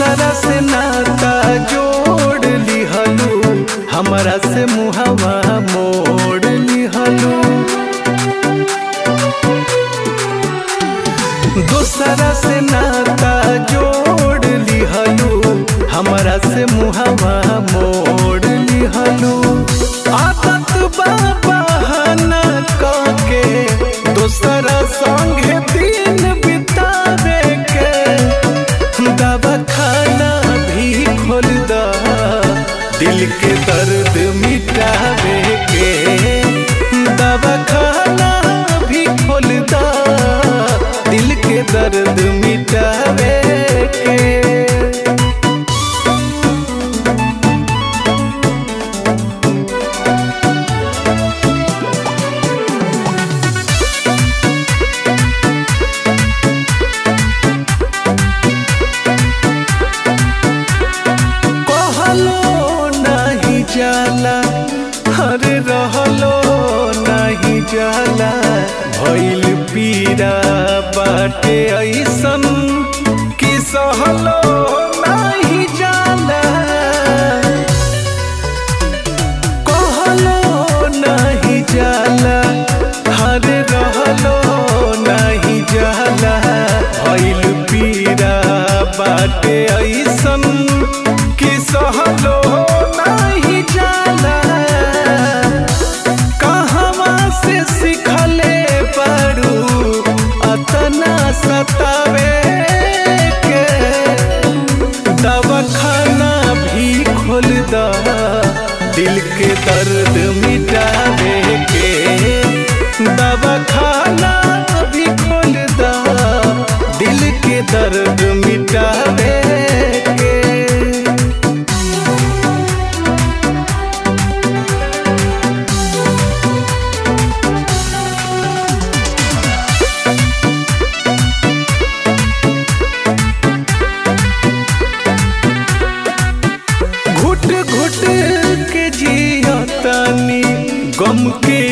दोसरा से नाता जोड़ लिहलू हमरा से मुहवा मोड़ लिहलू दोसरा से नाता जोड़ लिहलू हमरा से मुहवा मोड़ लिहलू आदत बा बहाना के दोसरा संगे दिन बितावे के दवा खाना भी खोल दा दिल के दर्द मिटावे के दवा खाना भी खोल दा दिल के दर्द मिटावे के कहलो नहीं जाला हरे रहलो नहीं जाला भइल पीरा बाटे ऐसन कि सहलो नहीं जाला कहलो नहीं जाला हरे रहलो नहीं जाला भइल पीरा बाटे ऐसन कि सहलो नहीं जाला कहवा से सिखले पड़ू अतना सतावे के दवाखाना भी खोल दा दिल के दर्द मिटावे के दवाखाना भी खोल दा दिल के दर्द मिटावे के घुट घुट के जिया तानी गम के